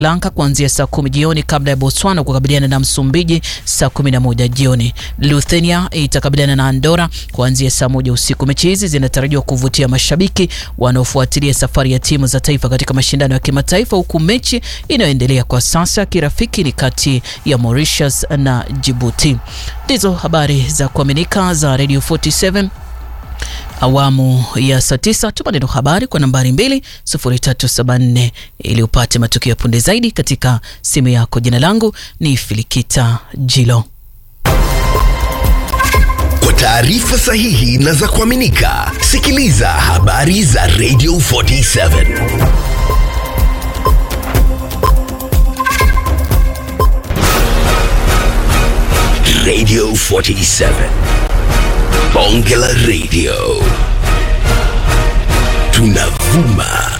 Lanka kuanzia saa kumi jioni kabla ya Botswana kukabiliana na Msumbiji saa kumi na moja jioni. Lithuania itakabiliana na Andora kuanzia saa moja usiku. Mechi hizi zinatarajiwa kuvutia mashabiki wanaofuatilia safari ya timu za taifa katika mashindano ya kimataifa, huku mechi inayoendelea kwa sasa kirafiki ni kati ya Mauritius na Djibouti. Ndizo habari za kuaminika za Radio 47 awamu ya saa tisa. Tuma neno habari kwa nambari 20374 ili upate matukio ya punde zaidi katika simu yako. Jina langu ni Filikita Jilo. Kwa taarifa sahihi na za kuaminika, sikiliza habari za Radio 47 Radio 47 Bonge la Radio tunavuma